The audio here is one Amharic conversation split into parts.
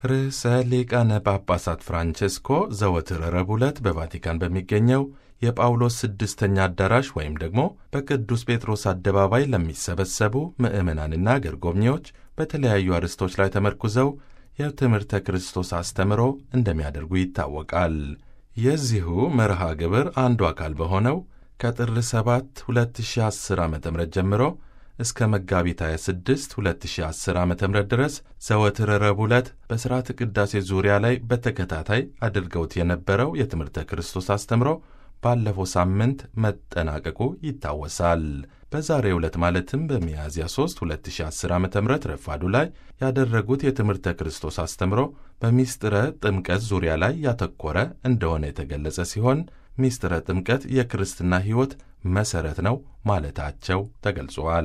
ርዕሰ ሊቃነ ጳጳሳት ፍራንቼስኮ ዘወትር ረቡዕ ዕለት በቫቲካን በሚገኘው የጳውሎስ ስድስተኛ አዳራሽ ወይም ደግሞ በቅዱስ ጴጥሮስ አደባባይ ለሚሰበሰቡ ምዕመናንና አገር ጎብኚዎች በተለያዩ አርዕስቶች ላይ ተመርኩዘው የትምህርተ ክርስቶስ አስተምሮ እንደሚያደርጉ ይታወቃል። የዚሁ መርሃ ግብር አንዱ አካል በሆነው ከጥር 7 2010 ዓ ም ጀምሮ እስከ መጋቢት 26 2010 ዓ ም ድረስ ዘወትር ረቡዕ ዕለት በሥርዓተ ቅዳሴ ዙሪያ ላይ በተከታታይ አድርገውት የነበረው የትምህርተ ክርስቶስ አስተምሮ ባለፈው ሳምንት መጠናቀቁ ይታወሳል። በዛሬው ዕለት ማለትም በሚያዝያ 3 2010 ዓ ም ረፋዱ ላይ ያደረጉት የትምህርተ ክርስቶስ አስተምሮ በሚስጥረ ጥምቀት ዙሪያ ላይ ያተኮረ እንደሆነ የተገለጸ ሲሆን ሚስጥረ ጥምቀት የክርስትና ሕይወት መሠረት ነው ማለታቸው ተገልጿል።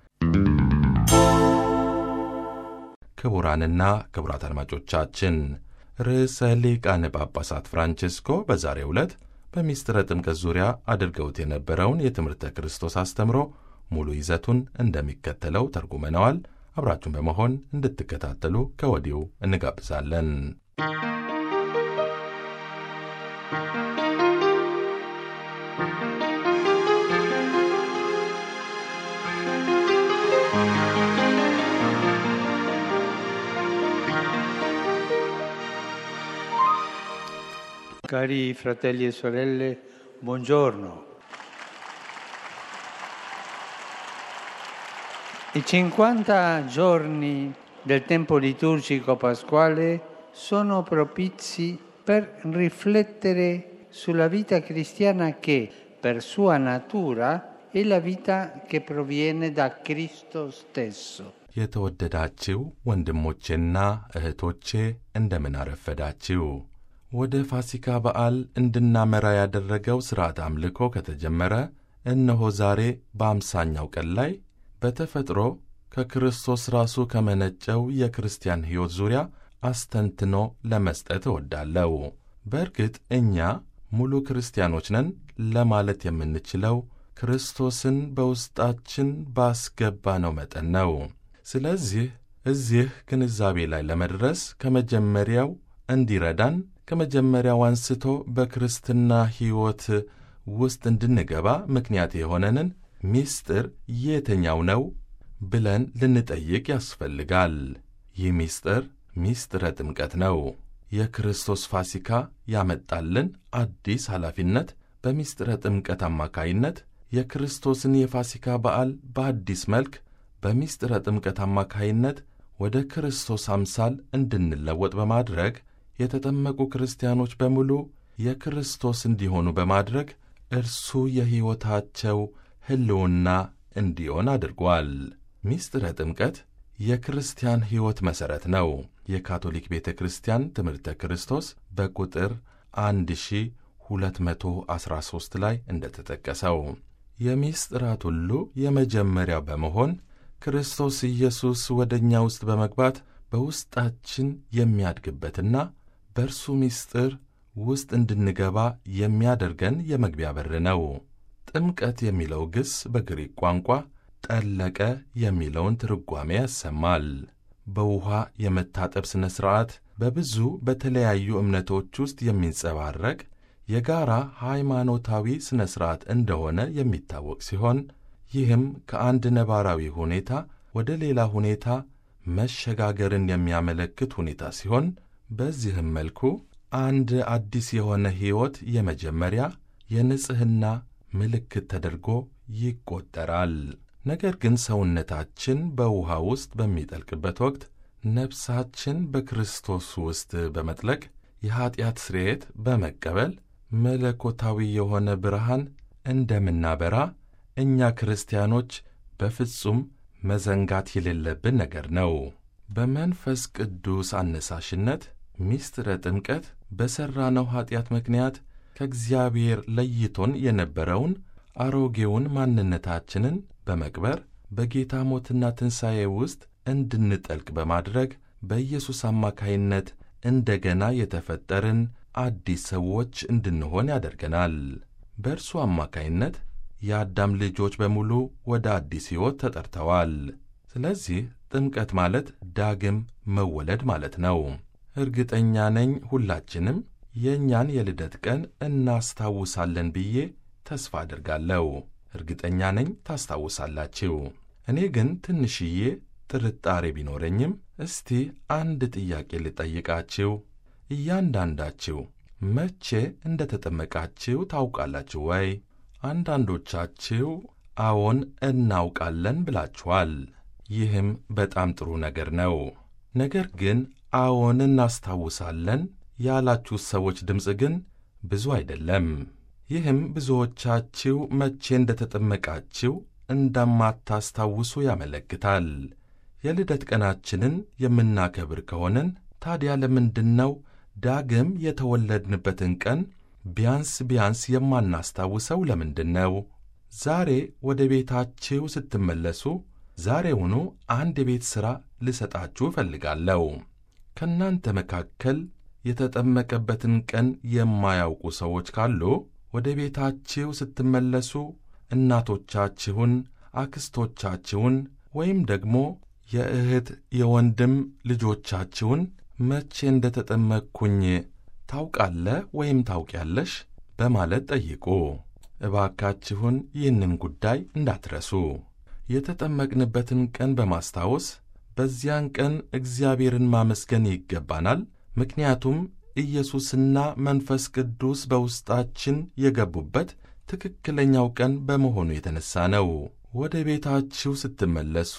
ክቡራንና ክቡራት አድማጮቻችን ርዕሰ ሊቃነ ጳጳሳት ፍራንቼስኮ በዛሬው ዕለት በሚስጥረ ጥምቀት ዙሪያ አድርገውት የነበረውን የትምህርተ ክርስቶስ አስተምሮ ሙሉ ይዘቱን እንደሚከተለው ተርጉመነዋል። አብራችሁን በመሆን እንድትከታተሉ ከወዲሁ እንጋብዛለን። Cari fratelli e sorelle, buongiorno. I 50 giorni del tempo liturgico pasquale sono propizi per riflettere sulla vita cristiana che, per sua natura, è la vita che proviene da Cristo stesso. የተወደዳችው ወንድሞቼና እህቶቼ እንደምን አረፈዳችው። ወደ ፋሲካ በዓል እንድናመራ ያደረገው ሥርዓት አምልኮ ከተጀመረ እነሆ ዛሬ በአምሳኛው ቀን ላይ በተፈጥሮ ከክርስቶስ ራሱ ከመነጨው የክርስቲያን ሕይወት ዙሪያ አስተንትኖ ለመስጠት እወዳለሁ። በእርግጥ እኛ ሙሉ ክርስቲያኖች ነን ለማለት የምንችለው ክርስቶስን በውስጣችን ባስገባነው መጠን ነው። ስለዚህ እዚህ ግንዛቤ ላይ ለመድረስ ከመጀመሪያው እንዲረዳን ከመጀመሪያው አንስቶ በክርስትና ሕይወት ውስጥ እንድንገባ ምክንያት የሆነንን ሚስጥር የትኛው ነው ብለን ልንጠይቅ ያስፈልጋል። ይህ ሚስጥር ሚስጥረ ጥምቀት ነው። የክርስቶስ ፋሲካ ያመጣልን አዲስ ኃላፊነት በሚስጥረ ጥምቀት አማካይነት የክርስቶስን የፋሲካ በዓል በአዲስ መልክ በሚስጥረ ጥምቀት አማካይነት ወደ ክርስቶስ አምሳል እንድንለወጥ በማድረግ የተጠመቁ ክርስቲያኖች በሙሉ የክርስቶስ እንዲሆኑ በማድረግ እርሱ የሕይወታቸው ሕልውና እንዲሆን አድርጓል። ሚስጥረ ጥምቀት የክርስቲያን ሕይወት መሠረት ነው። የካቶሊክ ቤተ ክርስቲያን ትምህርተ ክርስቶስ በቁጥር 1213 ላይ እንደተጠቀሰው የሚስጥራት ሁሉ የመጀመሪያው በመሆን ክርስቶስ ኢየሱስ ወደ እኛ ውስጥ በመግባት በውስጣችን የሚያድግበትና በእርሱ ምስጢር ውስጥ እንድንገባ የሚያደርገን የመግቢያ በር ነው። ጥምቀት የሚለው ግስ በግሪክ ቋንቋ ጠለቀ የሚለውን ትርጓሜ ያሰማል። በውኃ የመታጠብ ሥነ ሥርዓት በብዙ በተለያዩ እምነቶች ውስጥ የሚንጸባረቅ የጋራ ሃይማኖታዊ ሥነ ሥርዓት እንደሆነ የሚታወቅ ሲሆን ይህም ከአንድ ነባራዊ ሁኔታ ወደ ሌላ ሁኔታ መሸጋገርን የሚያመለክት ሁኔታ ሲሆን በዚህም መልኩ አንድ አዲስ የሆነ ሕይወት የመጀመሪያ የንጽሕና ምልክት ተደርጎ ይቆጠራል። ነገር ግን ሰውነታችን በውኃ ውስጥ በሚጠልቅበት ወቅት ነፍሳችን በክርስቶስ ውስጥ በመጥለቅ የኀጢአት ስርየት በመቀበል መለኮታዊ የሆነ ብርሃን እንደምናበራ እኛ ክርስቲያኖች በፍጹም መዘንጋት የሌለብን ነገር ነው። በመንፈስ ቅዱስ አነሳሽነት ሚስጥረ ጥምቀት በሠራነው ኀጢአት ምክንያት ከእግዚአብሔር ለይቶን የነበረውን አሮጌውን ማንነታችንን በመቅበር በጌታ ሞትና ትንሣኤ ውስጥ እንድንጠልቅ በማድረግ በኢየሱስ አማካይነት እንደገና የተፈጠርን አዲስ ሰዎች እንድንሆን ያደርገናል። በእርሱ አማካይነት የአዳም ልጆች በሙሉ ወደ አዲስ ሕይወት ተጠርተዋል። ስለዚህ ጥምቀት ማለት ዳግም መወለድ ማለት ነው። እርግጠኛ ነኝ ሁላችንም የእኛን የልደት ቀን እናስታውሳለን ብዬ ተስፋ አድርጋለሁ። እርግጠኛ ነኝ ታስታውሳላችሁ። እኔ ግን ትንሽዬ ጥርጣሬ ቢኖረኝም እስቲ አንድ ጥያቄ ልጠይቃችሁ። እያንዳንዳችሁ መቼ እንደ ተጠመቃችሁ ታውቃላችሁ ወይ? አንዳንዶቻችሁ አዎን እናውቃለን ብላችኋል። ይህም በጣም ጥሩ ነገር ነው። ነገር ግን አዎን እናስታውሳለን ያላችሁ ሰዎች ድምፅ ግን ብዙ አይደለም። ይህም ብዙዎቻችሁ መቼ እንደ ተጠመቃችሁ እንደማታስታውሱ ያመለክታል። የልደት ቀናችንን የምናከብር ከሆንን ታዲያ ለምንድን ነው ዳግም የተወለድንበትን ቀን ቢያንስ ቢያንስ የማናስታውሰው ለምንድን ነው? ዛሬ ወደ ቤታችሁ ስትመለሱ ዛሬውኑ አንድ የቤት ሥራ ልሰጣችሁ እፈልጋለሁ። ከእናንተ መካከል የተጠመቀበትን ቀን የማያውቁ ሰዎች ካሉ ወደ ቤታችሁ ስትመለሱ እናቶቻችሁን፣ አክስቶቻችሁን ወይም ደግሞ የእህት የወንድም ልጆቻችሁን መቼ እንደ ተጠመቅኩኝ ታውቃለህ ወይም ታውቂያለሽ በማለት ጠይቁ። እባካችሁን ይህንን ጉዳይ እንዳትረሱ። የተጠመቅንበትን ቀን በማስታወስ በዚያን ቀን እግዚአብሔርን ማመስገን ይገባናል። ምክንያቱም ኢየሱስና መንፈስ ቅዱስ በውስጣችን የገቡበት ትክክለኛው ቀን በመሆኑ የተነሣ ነው። ወደ ቤታችሁ ስትመለሱ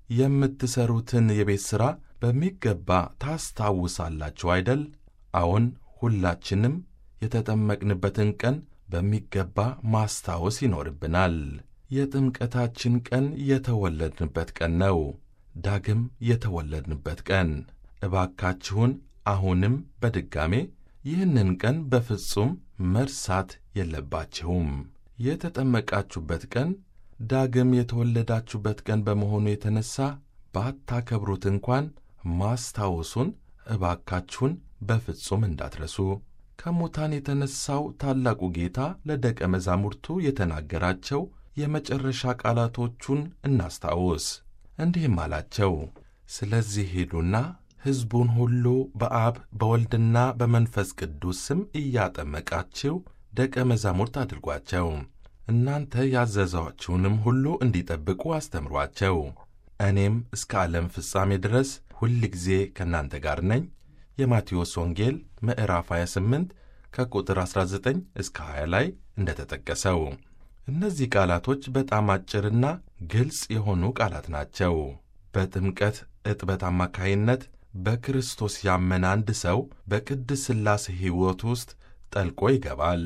የምትሠሩትን የቤት ሥራ በሚገባ ታስታውሳላችሁ አይደል? አዎን፣ ሁላችንም የተጠመቅንበትን ቀን በሚገባ ማስታወስ ይኖርብናል። የጥምቀታችን ቀን የተወለድንበት ቀን ነው። ዳግም የተወለድንበት ቀን። እባካችሁን አሁንም በድጋሜ ይህንን ቀን በፍጹም መርሳት የለባችሁም። የተጠመቃችሁበት ቀን ዳግም የተወለዳችሁበት ቀን በመሆኑ የተነሣ ባታከብሩት እንኳን ማስታወሱን እባካችሁን በፍጹም እንዳትረሱ። ከሙታን የተነሣው ታላቁ ጌታ ለደቀ መዛሙርቱ የተናገራቸው የመጨረሻ ቃላቶቹን እናስታውስ። እንዲህም አላቸው፣ ስለዚህ ሂዱና ሕዝቡን ሁሉ በአብ በወልድና በመንፈስ ቅዱስ ስም እያጠመቃችሁ ደቀ መዛሙርት አድርጓቸው፣ እናንተ ያዘዛችሁንም ሁሉ እንዲጠብቁ አስተምሯቸው። እኔም እስከ ዓለም ፍጻሜ ድረስ ሁል ጊዜ ከእናንተ ጋር ነኝ። የማቴዎስ ወንጌል ምዕራፍ 28 ከቁጥር 19 እስከ 20 ላይ እንደተጠቀሰው እነዚህ ቃላቶች በጣም አጭርና ግልጽ የሆኑ ቃላት ናቸው። በጥምቀት ዕጥበት አማካይነት በክርስቶስ ያመነ አንድ ሰው በቅድስ ሥላሴ ሕይወት ውስጥ ጠልቆ ይገባል።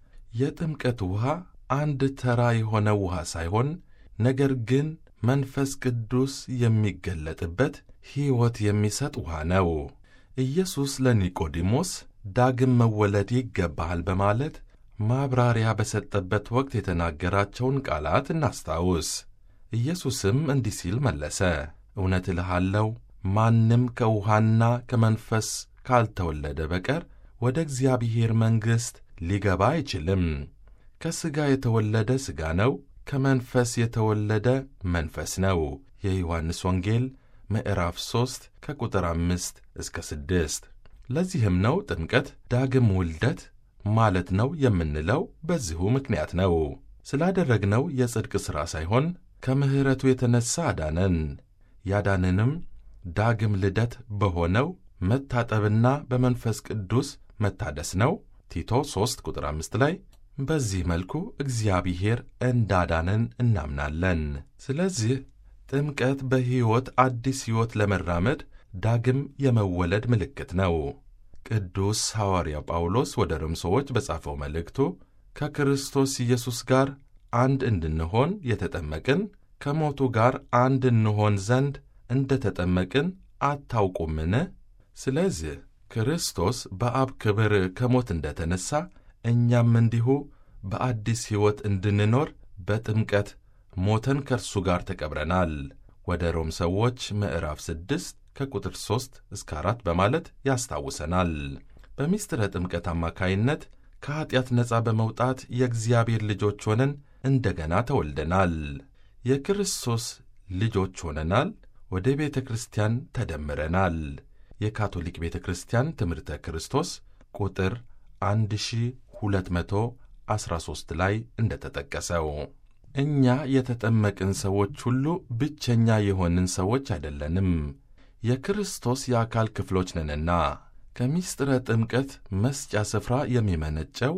የጥምቀት ውሃ አንድ ተራ የሆነ ውሃ ሳይሆን ነገር ግን መንፈስ ቅዱስ የሚገለጥበት ሕይወት የሚሰጥ ውሃ ነው። ኢየሱስ ለኒቆዲሞስ ዳግም መወለድ ይገባሃል በማለት ማብራሪያ በሰጠበት ወቅት የተናገራቸውን ቃላት እናስታውስ። ኢየሱስም እንዲህ ሲል መለሰ፣ እውነት እልሃለሁ ማንም ከውሃና ከመንፈስ ካልተወለደ በቀር ወደ እግዚአብሔር መንግሥት ሊገባ አይችልም። ከሥጋ የተወለደ ሥጋ ነው፣ ከመንፈስ የተወለደ መንፈስ ነው። የዮሐንስ ወንጌል ምዕራፍ 3 ከቁጥር 5 እስከ 6። ለዚህም ነው ጥምቀት ዳግም ውልደት ማለት ነው የምንለው በዚሁ ምክንያት ነው። ስላደረግነው የጽድቅ ሥራ ሳይሆን ከምሕረቱ የተነሣ አዳነን። ያዳንንም ዳግም ልደት በሆነው መታጠብና በመንፈስ ቅዱስ መታደስ ነው። ቲቶ 3 ቁጥር 5 ላይ በዚህ መልኩ እግዚአብሔር እንዳዳነን እናምናለን። ስለዚህ ጥምቀት በሕይወት አዲስ ሕይወት ለመራመድ ዳግም የመወለድ ምልክት ነው። ቅዱስ ሐዋርያ ጳውሎስ ወደ ሮም ሰዎች በጻፈው መልእክቱ ከክርስቶስ ኢየሱስ ጋር አንድ እንድንሆን የተጠመቅን ከሞቱ ጋር አንድ እንሆን ዘንድ እንደ ተጠመቅን አታውቁምን? ስለዚህ ክርስቶስ በአብ ክብር ከሞት እንደ ተነሣ እኛም እንዲሁ በአዲስ ሕይወት እንድንኖር በጥምቀት ሞተን ከእርሱ ጋር ተቀብረናል። ወደ ሮም ሰዎች ምዕራፍ 6 ከቁጥር 3 እስከ 4 በማለት ያስታውሰናል። በምሥጢረ ጥምቀት አማካይነት ከኀጢአት ነፃ በመውጣት የእግዚአብሔር ልጆች ሆነን እንደገና ተወልደናል። የክርስቶስ ልጆች ሆነናል። ወደ ቤተ ክርስቲያን ተደምረናል። የካቶሊክ ቤተ ክርስቲያን ትምህርተ ክርስቶስ ቁጥር 1213 ላይ እንደተጠቀሰው እኛ የተጠመቅን ሰዎች ሁሉ ብቸኛ የሆንን ሰዎች አይደለንም፣ የክርስቶስ የአካል ክፍሎች ነንና። ከምስጢረ ጥምቀት መስጫ ስፍራ የሚመነጨው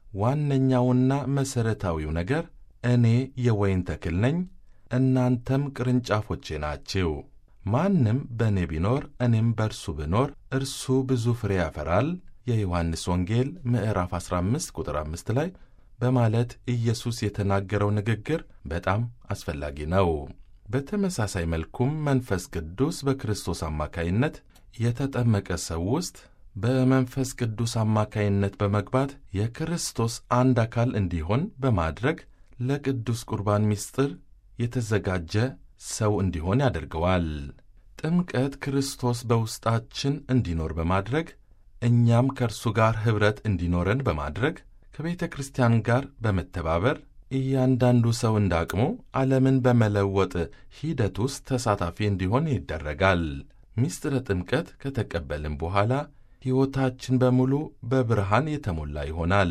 ዋነኛውና መሠረታዊው ነገር እኔ የወይን ተክል ነኝ፣ እናንተም ቅርንጫፎቼ ናችሁ። ማንም በእኔ ቢኖር እኔም በእርሱ ብኖር እርሱ ብዙ ፍሬ ያፈራል የዮሐንስ ወንጌል ምዕራፍ 15 ቁጥር 5 ላይ በማለት ኢየሱስ የተናገረው ንግግር በጣም አስፈላጊ ነው። በተመሳሳይ መልኩም መንፈስ ቅዱስ በክርስቶስ አማካይነት የተጠመቀ ሰው ውስጥ በመንፈስ ቅዱስ አማካይነት በመግባት የክርስቶስ አንድ አካል እንዲሆን በማድረግ ለቅዱስ ቁርባን ምስጢር የተዘጋጀ ሰው እንዲሆን ያደርገዋል። ጥምቀት ክርስቶስ በውስጣችን እንዲኖር በማድረግ እኛም ከእርሱ ጋር ኅብረት እንዲኖረን በማድረግ ከቤተ ክርስቲያን ጋር በመተባበር እያንዳንዱ ሰው እንዳቅሙ ዓለምን በመለወጥ ሂደት ውስጥ ተሳታፊ እንዲሆን ይደረጋል። ምስጢረ ጥምቀት ከተቀበልን በኋላ ሕይወታችን በሙሉ በብርሃን የተሞላ ይሆናል።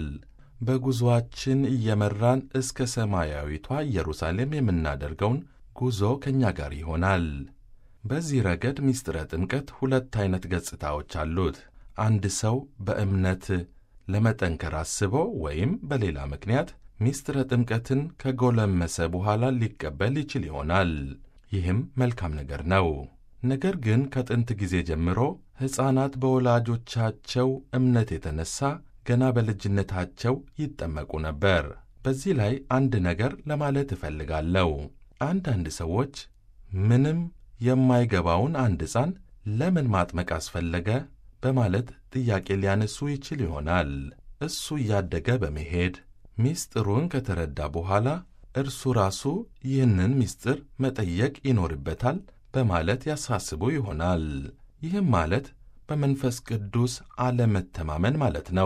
በጉዞአችን እየመራን እስከ ሰማያዊቷ ኢየሩሳሌም የምናደርገውን ጉዞ ከእኛ ጋር ይሆናል። በዚህ ረገድ ምስጢረ ጥምቀት ሁለት ዐይነት ገጽታዎች አሉት። አንድ ሰው በእምነት ለመጠንከር አስቦ ወይም በሌላ ምክንያት ምስጢረ ጥምቀትን ከጎለመሰ በኋላ ሊቀበል ይችል ይሆናል። ይህም መልካም ነገር ነው። ነገር ግን ከጥንት ጊዜ ጀምሮ ሕፃናት በወላጆቻቸው እምነት የተነሣ ገና በልጅነታቸው ይጠመቁ ነበር። በዚህ ላይ አንድ ነገር ለማለት እፈልጋለሁ። አንዳንድ ሰዎች ምንም የማይገባውን አንድ ሕፃን ለምን ማጥመቅ አስፈለገ በማለት ጥያቄ ሊያነሱ ይችል ይሆናል። እሱ እያደገ በመሄድ ምስጢሩን ከተረዳ በኋላ እርሱ ራሱ ይህንን ምስጢር መጠየቅ ይኖርበታል በማለት ያሳስቡ ይሆናል። ይህም ማለት በመንፈስ ቅዱስ አለመተማመን ማለት ነው።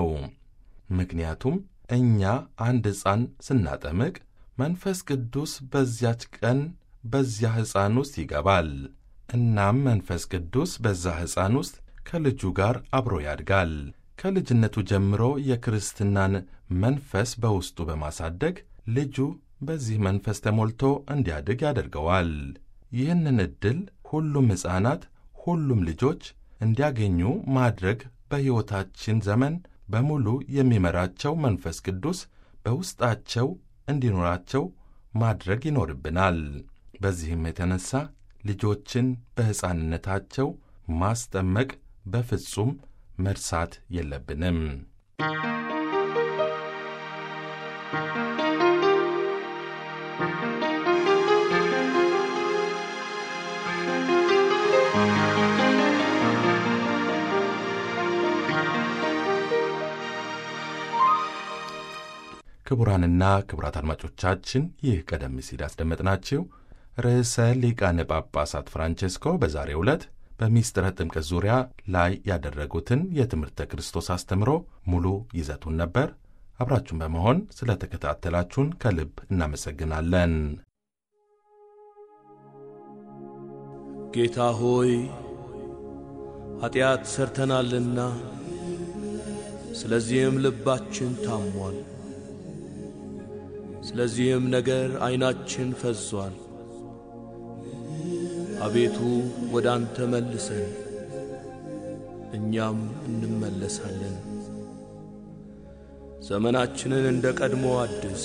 ምክንያቱም እኛ አንድ ሕፃን ስናጠምቅ መንፈስ ቅዱስ በዚያች ቀን በዚያ ሕፃን ውስጥ ይገባል። እናም መንፈስ ቅዱስ በዛ ሕፃን ውስጥ ከልጁ ጋር አብሮ ያድጋል። ከልጅነቱ ጀምሮ የክርስትናን መንፈስ በውስጡ በማሳደግ ልጁ በዚህ መንፈስ ተሞልቶ እንዲያድግ ያደርገዋል። ይህንን ዕድል ሁሉም ሕፃናት፣ ሁሉም ልጆች እንዲያገኙ ማድረግ በሕይወታችን ዘመን በሙሉ የሚመራቸው መንፈስ ቅዱስ በውስጣቸው እንዲኖራቸው ማድረግ ይኖርብናል። በዚህም የተነሳ ልጆችን በሕፃንነታቸው ማስጠመቅ በፍጹም መርሳት የለብንም። ክቡራንና ክቡራት አድማጮቻችን ይህ ቀደም ሲል ያስደመጥናችሁ ርዕሰ ሊቃነ ጳጳሳት ፍራንቼስኮ በዛሬው ዕለት በሚስጥረ ጥምቀት ዙሪያ ላይ ያደረጉትን የትምህርተ ክርስቶስ አስተምሮ ሙሉ ይዘቱን ነበር። አብራችሁን በመሆን ስለ ተከታተላችሁን ከልብ እናመሰግናለን። ጌታ ሆይ ኀጢአት ሠርተናልና ስለዚህም ልባችን ታሟል። ስለዚህም ነገር ዐይናችን ፈዟል። አቤቱ ወደ አንተ መልሰን፣ እኛም እንመለሳለን። ዘመናችንን እንደ ቀድሞ አድስ።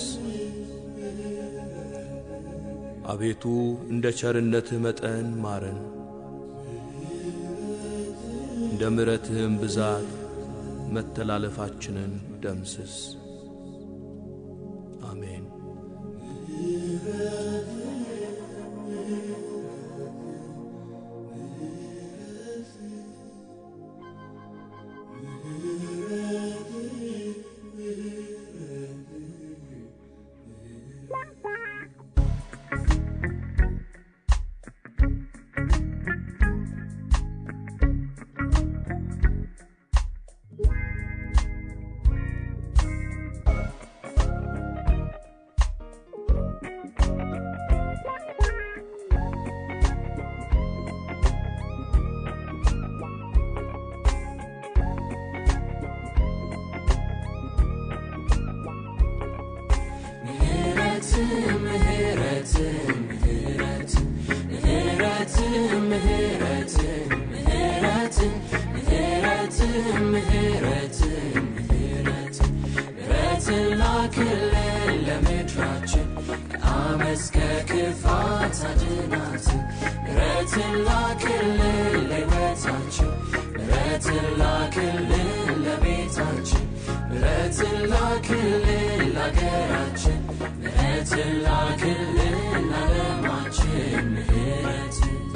አቤቱ እንደ ቸርነትህ መጠን ማረን፣ እንደ ምሕረትህም ብዛት መተላለፋችንን ደምስስ። አሜን። ምህረት ምህረት ምህረት ምህረት ምህረት ምህረት ምህረት ምህረት ምህረት ላክልን ለምድራችን ከአመፅ ከክፋት አድናት ምህረት ላክልን ለሕይወታችን ምህረት ላክልን ለቤታችን ምህረት ላክልን ለአገራችን ምህረት ላክልን ለዓለማችን ምህረት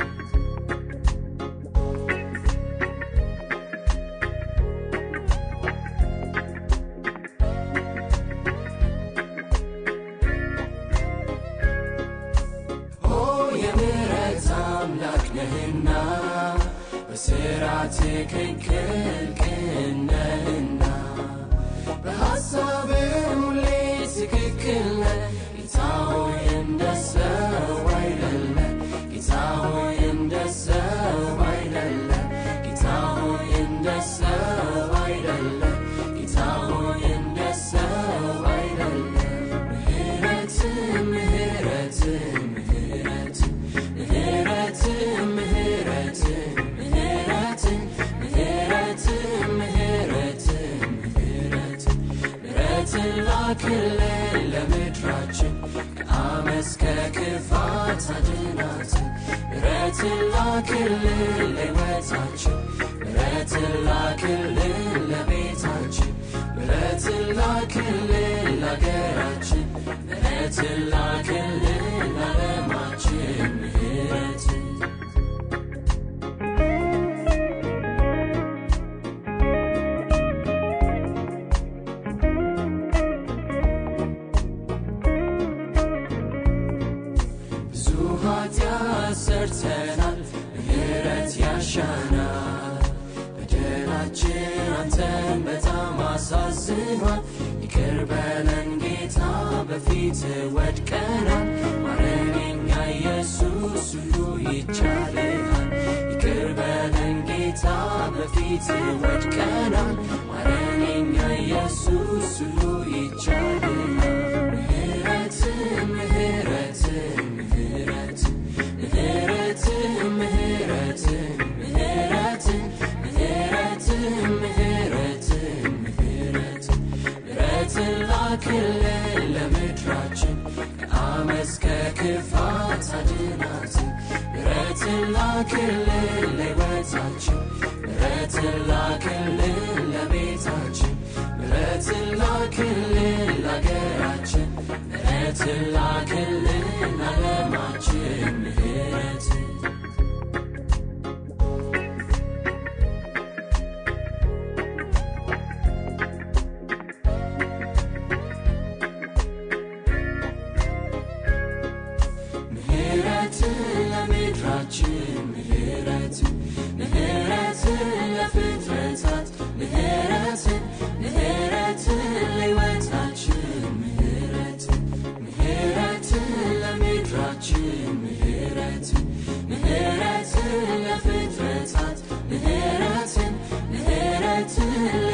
ኦ የምህረት አምላክ ነህና በሥራ ትክክል ቅን ነህና በሐሳብም ሁሌ ትክክል ነህ ጌታ ሆይ እንደ ሰው አይደለ ጌታ ሆይ እንደ ሰው አይደለ ጌታ ሆይ እንደ ሰው አይደለ ጌታ ሆይ እንደ ሰው አይደለ ምህረት ምህረት ምህረት ምህረት ምህረት ምህረት ምህረት ምህረት ምህረት ምህረት ላክልን ለምድራችን ከአመፅ ከክፋት አድናት ምህረት ላክልን ለሕይወታችን ምህረት ላክልን ለቤታችን ምህረት ላክልን ለአገራችን ምህረት ላክልን ለዓለማችን ምህረት ብዙ ኃጢአት ሰርተናል፣ ምህረት ያሻናል። በደላችን አንተን በጣም አሳዝኗል። ይቅር በለን ጌታ፣ በፊት ወድቀናል። ማረን የኛ ኢየሱስ፣ ሁሉ ይቻልሃል። ይቅር በለን ጌታ፣ በፊት ወድቀናል። ማረን የኛ ኢየሱስ፣ ሁሉ ይቻልሃል። ምህረት ምህረት ምህረት ምህረት ምህረት ምህረት ምህረት ምህረት ምህረት ምህረት ላክልን ለምድራችን ከአመፅ ከክፋት አድናት ምህረት ላክልን ለሕይወታችን ምህረት ላክልን ለቤታችን ምህረት ላክልን ለአገራችን ምህረት ላክልን ለዓለማችን ምህረት ምህረት ለምድራችን ምህረት ምህረት ለፍጥረታት ምህረት ምህረት ለሕይወታችን ምህረት ምህረት ለምድራችን ምህረት ምህረት ለፍጥረታት ምህረት ምህረት